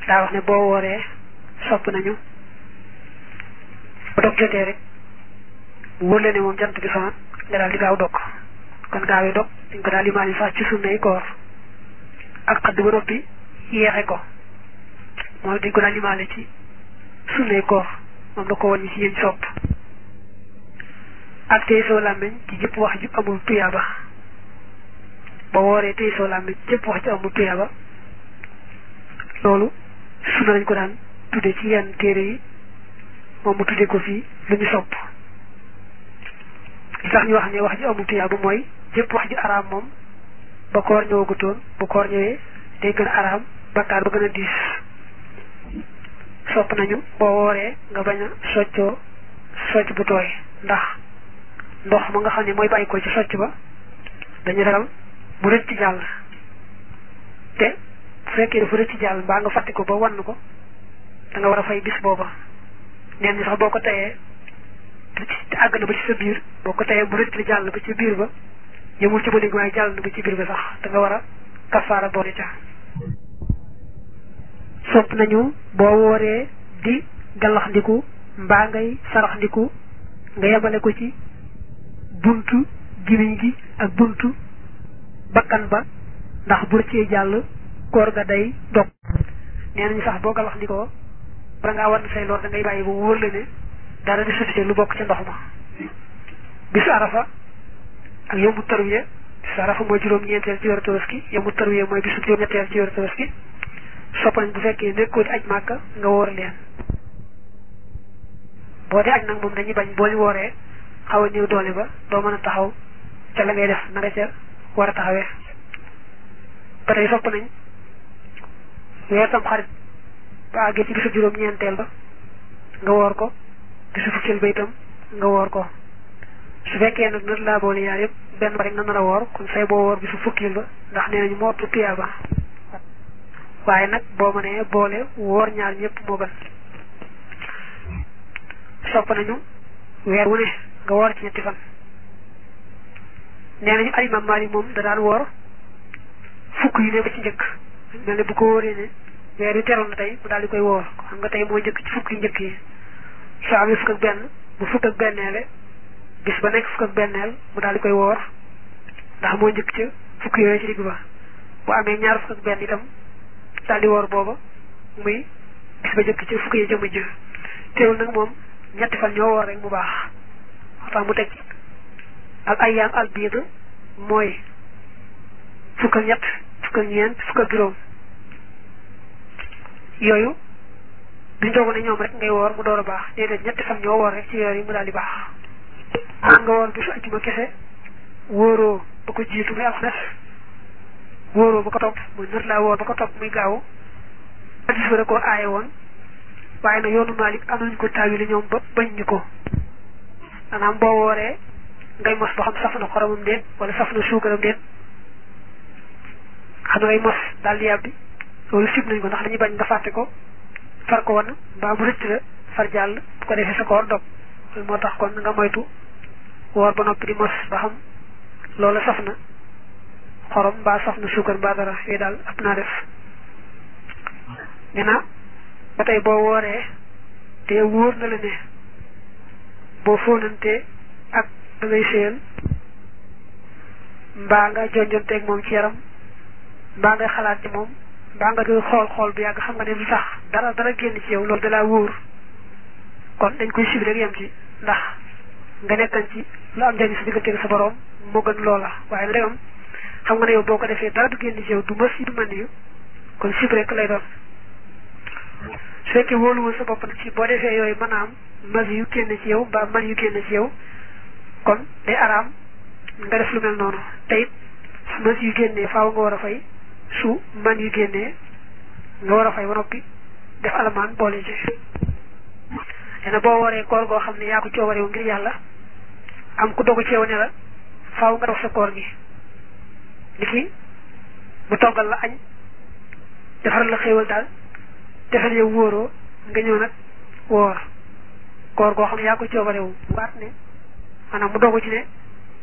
daa wax ne boo wooree sopp nañu bu dog jotee rek bu wóor la ne moom jant bi soxna nga daal di gaaw dog kon gaaw yi dog dañ ko daal di maali sax ci sunnay koor ak xadd ba noppi yeexe ko moom dañ ko daal di maale ci sunnay koor moom la ko wàññi ci yéen sopp ak tey soo làmmiñ ci jëpp wax ju amul tuyaaba ba wooree tey soo làmmiñ jëpp wax ju amul tuyaaba loolu sunna lañ ko daan tudde ci yenn téere yi moom mu tudde ko fii lu ñu sopp li tax ñu wax ne wax ju amul tuyaaba mooy jëpp wax ju araam moom ba koor ñëwagutoon bu koor ñëwee day gën a araam bakkaar ba gën a diis sopp nañu boo wooree nga bañ a soccoo socc bu tooy ndax ndox ma nga xam ne mooy bàyyi ko ci socc ba dañu ragal mu rëcc jàll te bu fekkee dafa rëcc jàll mbaa nga fàtte ko ba wann ko da nga war a fay bis booba neen ñi sax boo ko tayee te àgg na ba ci sa biir boo ko tayee mu rëcc jàll ba ci biir ba yëmul ci ba léegi waaye jàll na ba ci biir ba sax da nga war a kafaara boole ca sopp nañu boo wooree di gallax ndiku mbaa ngay sarax ndiku nga yemale ko ci buntu gimiñ gi ak buntu bakkan ba ndax bu rëccee jàll koor ga day dog nee nañu sax boo galax ndikoo bala ngaa war say loor da ngay bàyyi ba wóor la ne dara di sutite lu bokk ca ndox ma bisu arafa ak yombu tarwiya bisu arafa mooy juróom ñeenteel ci weeru tabaski yombu tarwiya mooy bisu juróom ñetteel ci weeru tabaski sopp nañ bu fekkee nekkoo di aj màkka nga woor leen boo dee aj nag moom dañuy bañ boo ñu wooree xaw a néew doole ba doo mën a taxaw ca la ngay def na nga ca war a taxawee ba tey sopp nañ weer tam xarit ba àggee ci bisu juróom ñeenteel ba nga woor ko bisu fukkeel ba itam nga woor ko su fekkee nag nat laa boole yaar yëpp benn ba rek nga nar a woor kon say boo woor bisu fukkeel ba ndax nee nañu moo ëpp tuyaaba waaye nag boo mënee boole woor ñaar ñëpp moo gën sopp nañu weer wu ne nga woor ci ñetti fan nee nañu alimam Maalik moom da daan woor fukk yu ne ba ci njëkk mel ne bu ko wóoree ne weer yu teroon na tey mu daal di koy woor xam nga tey mooy njëkk ci fukk yu njëkk yi soo amee fukk ak benn bu fukk ak benneele bis ba nekk fukk ak benneel mu daal di koy woor ndax moo njëkk ca fukk yooyu ci digg ba bu amee ñaar fukk ak benn itam daal di woor booba muy bis ba njëkk ci fukk yi jëmm jë teewul nag moom ñetti fan ñoo woor rek mu baax waxtaan mu teg al ayyaam al biid mooy fukk ak ñett fukk ak ñeent fukk ak juróom yooyu duñ doog ne ñoom rek ngay woor mu door a baax déedéet ñetti fan ñoo woor rek ci weer yi mu daal di baax man nga woor bisu ajjuma kese wóoroo ba ko jiitu muy alxames wóoroo ba ko topp muy nër laa woor ba ko topp muy gaaw hadis ba da koo aaye woon waaye nag yoonu Maalik am nañu ko taawili ñoom ba bañ ñu ko maanaam boo wooree ngay mos ba xam saf na xoromam déet wala saf na suukaram déet xam na ngay mos daal di yàbbi loolu sib nañ ko ndax dañuy bañ nga fàtte ko far ko wan mbaa mu rëcc la far jàll bu ko defee sa koor dog loolu moo tax kon nga moytu woor ba noppi di mos ba xam loola saf na xorom mbaa saf na suukar mbaa dara yooyu daal ëpp naa def nee na ba tey boo wooree te wóor na la ne boo fóonantee ak da ngay séyal mbaa nga jonjonteeg moom ci yaram mbaa ngay xalaat ci moom mbaa nga doon xool xool bu yàgg xam nga ne lu tax dara dara génn ci yow loolu dalaa wóor kon dañ koy sib rek yem ci ndax nga nekkan ci lu am njëriñ sa diggante sa borom moo gën loola waaye nag am xam nga ne yow boo ko defee dara du génn ci yow du mës yi du mën yu kon sib rek lay doon su fekkee wóoluwul sa bopp nag ci boo defee yooyu mën a am mas yu génn ci yow mbaa man yu génn ci yow kon day araam nga def lu mel noonu te it su mas yu génnee faaw nga war a fay su man yu génnee nga war a fay ba noppi def alamaan boole ci dana boo waree koor goo xam ne yaa ko coobarewu ngir yàlla am ku dogu ci yow ne la faaw nga def sa koor gi ni ki mu toggal la añ defaral la xéewal daal defal yow wóoroo nga ñëw nag woor koor goo xam ne yaa ko coobarewu waat ne maanaam mu dogu ci ne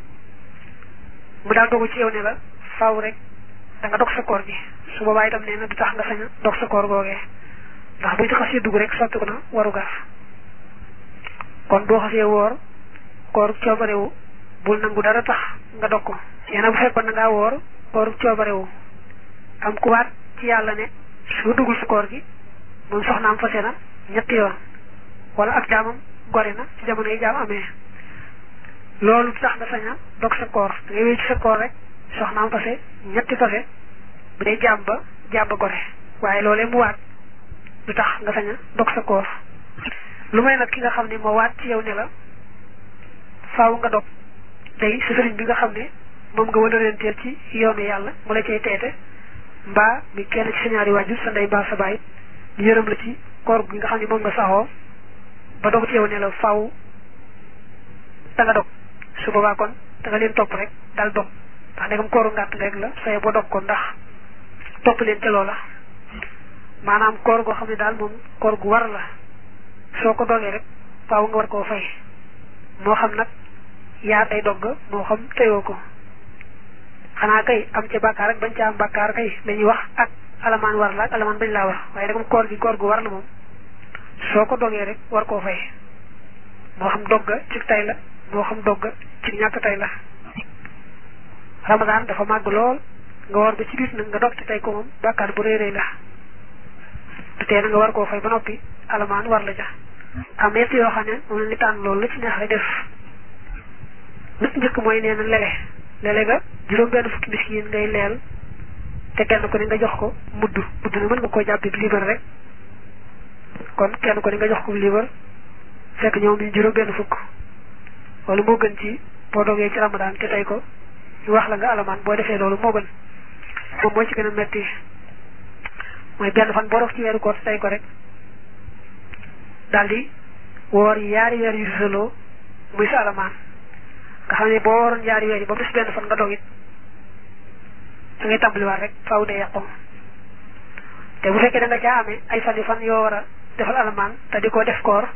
mu daal dogu ci yow ne la faaw rek da nga dog sa koor gi su boobaa itam nee na du tax nga sañ a dog sa koor googee ndax buy xasee dugg rek sotti ko na waru gar kon boo xasee woor koor coobarewu bul nangu dara tax nga dog ko yeena bu fekkoon na ngaa woor koor coobarewu am ku waat ci yàlla ne su duggul si koor gi moom soxnaam fase na ñetti yoon wala ak jaamam gore na ci jamono yi jaam amee loolu tax nga sañ a dog sa koor da ngay wéy ci sa koor rek soxnaam fase ñetti fase bu dee jaam ba jaam ba gore waaye loolee mu waat du tax nga sañ a dog sa koor lu may nag ki nga xam ne moo waat ci yow ne la faaw nga dog day sa sëriñ bi nga xam ne moom nga wala reenteel ci yoonu yàlla mu la cay teete mbaa mi kenn ci sa ñaari waajur sa ndey mbaa sa baay ñu yërëm la ci koor gi nga xam ne moom nga saxoo ba dog ci yow ne la faaw da nga dog su boobaa kon da nga leen topp rek daal dog ndax ndegam kooru ngàtt rek la saye boo dog ko ndax topp leen ca loola maanaam koor goo xam ne daal moom koor gu war la soo ko dogee rek faaw nga war koo fay moo xam nag yaa tay dogg moo xam teyoo ko xanaa kay am ca bàkkaar ak bañ ca am bàkkaar kay lañuy wax ak alamaan war la ak alamaan bañ laa war waaye rek koor gi koor gu war la moom soo ko dogee rek war koo fay moo xam dogga ci tay la moo xam dogga ci ñàkk tay la ramadaan dafa màgg lool nga war ba ci biir nag nga dog te tey ko moom bàkkaar bu rëy rëy la te tee na nga war koo fay ba noppi alamaan war la ja am yett yoo xam ne moom la ni tànn loolu la ci neex rek def nit njëkk mooy nee na lele lele ga juróom benn fukki miskin ngay leel te kenn ko ni nga jox ko mudd mudd na mën nga koo jàppee bi liibar rek kon kenn ko ni nga jox ko liibar fekk ñoom ñu juróom benn fukk loolu moo gën ci boo dogee ci ramadaan te tey ko ñu wax la nga alamaan boo defee loolu moo gën moom moo ci gën a metti mooy benn fan boo def ci weeru koor te tey ko rek daldi woor yaari weer yu sësaloo muy sa alamaan nga xam ne boo waroon yaari weer yi ba mu des benn fan nga dog it da ngay tàmbaliwaat rek faaw de yàqu te bu fekkee da nga caa amee ay fan yu fan yoo war a defal alamaan te di ko def koor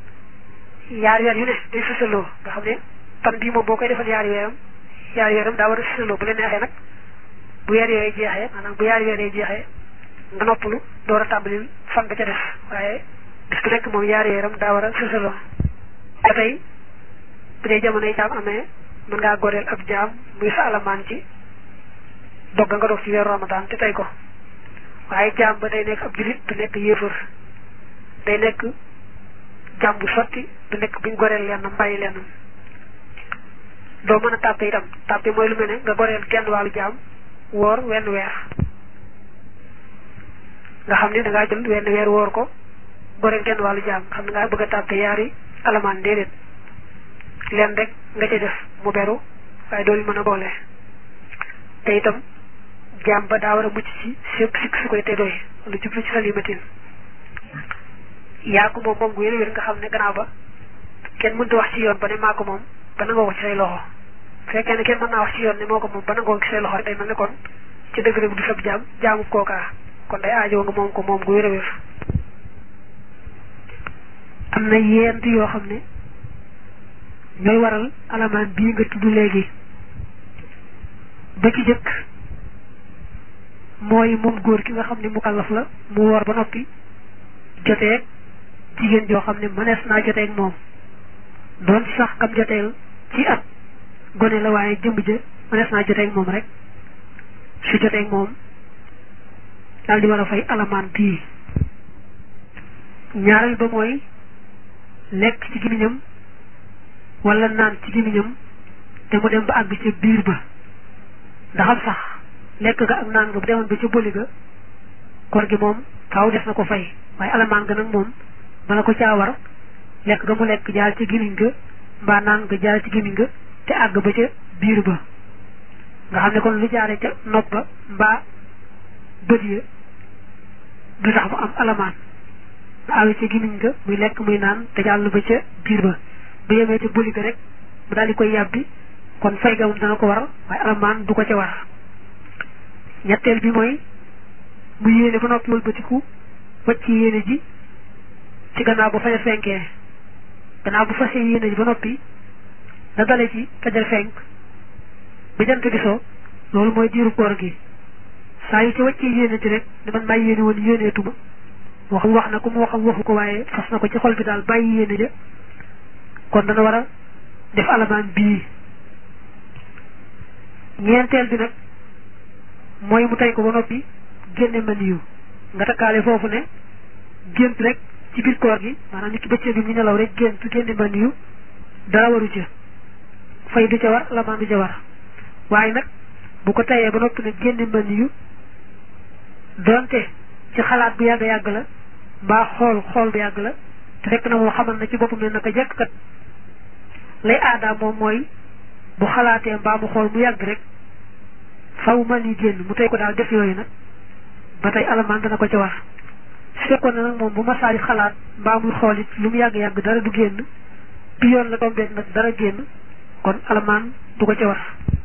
yaari weer yu ne day sësaloo nga xam ne fan bii moom boo koy defal yaari weeram yaari weeram daa war a sësaloo bu la neexee nag bu weer yooyu jeexee maanaam bu yaari weer yooyu jeexee nga noppalu door a tàmbalil fan ba ca def waaye bis bu nekk moom yaari weeram daa war a sësaloo ba tey bu dee jamonoy jaam amee mën ngaa goreel ab jaam muy sa alamaan ci dogga nga dog ci weeru ramadan te tey ko waaye jaam ba day nekk ab julit du nekk yéefar day nekk jaam bu sotti du nekk buñ goreel lenn mbàyyi lenn doo mën a tàppe itam tàppe mooy lu mel ne nga goreel genn wàllu jaam woor wenn weer nga xam ne da ngaa jël wenn weer woor ko goreel genn wàllu jaam nga xam ne ngaa bëgg a tàppe yaari alamaan déedéet leen rek nga ca def mu beru waaye doolu mën a boole te itam jaam ba daa war a mucc ci sépp sikk su koy te doy lu jublu ci salimatin yaa ko moom moom gu wér wér nga xam ne gannaaw ba kenn mënta wax ci yoon ba ne maa ko moom ba nangoo ko ci say loxo fekkee ne kenn mën naa wax ci yoon ne moo ko moom ba nangoo ko ci say loxo rek day mel ne kon ci dëgg rek du sab jaam jaamu kookaa kon day aajoo nga moom ko moom gu wér a wér am na yent yoo xam ne ñooy waral alamaan bii nga tudd léegi ba ci jëkk mooy moom góor ki nga xam ne mukallaf la mu woor ba noppi joteeg jigéen joo xam ne mënees naa joteeg moom doon sax kam joteel ci at gone la waaye jëmb ja mënees naa joteeg moom rek su joteeg moom daal di war a fay alamaan bii ñaareel ba mooy lekk ci gémmiñam wala naan ci gémmiñam te mu dem ba àgg ca biir ba ndaxam sax lekk ga ak naan nga bu demoon ba ca bëli ga koor gi moom faaw des na ko fay waaye alamaan ga nag moom bala ko caa war lekk ga mu lekk jaar ci gémmiñ ga mbaa naan nga jaar ci gémmiñ ga te àgg ba ca biir ba nga xam ne kon lu jaare ca nopp ba mbaa bët ya du tax mu am alamaan ba àgg ca gémmiñ ga muy lekk muy naan te jàll ba ca biir ba bu yemee ca bëli ga rek mu daal di koy yàbbi kon fay ga moom dana ko war waaye alamaan du ko ca war ñetteel bi mooy mu yéene ba noppi wëlbatiku wacc yéene ji ci gannaaw ba fajar fenkee gannaaw bu fasee yéene ji ba noppi na dale ci fajar fenk ba jant bi so loolu mooy diiru koor gi saa yu ci wàccee yéene ji rek ne man maa yéene woon yéeneetuma waxam wax na ko mu waxam waxu ko waaye fas na ko ci xol bi daal bàyyi yéene ja kon dana war a def alamaan bii ñeenteel bi nag mooy mu tey ko ba noppi génne maniyu nga takkaale foofu ne gént rek ci biir koor gi maanaam nit ki bëccëg bi mu nelaw rek gént génne maniyu dara waru ca fay du ca war alamaan du ca war waaye nag bu ko tayee ba noppi nag génne maniyu donte ci xalaat bu yàgg yàgg la mbaa xool xool bu yàgg la te fekk na moo xamal na ci boppam ne naka jekk kat lay aadaam moom mooy bu xalaatee mbaa mu xool mu yàgg rek faw man yi génn mu tey ko daal def yooyu nag ba tey alamaan dana ko ca war su fekkoon ne nag moom bu masaari xalaat mbaa muy xool it lu mu yàgg yàgg dara du génn bi yoon la tombeet nag dara génn kon alamaan du ko ca war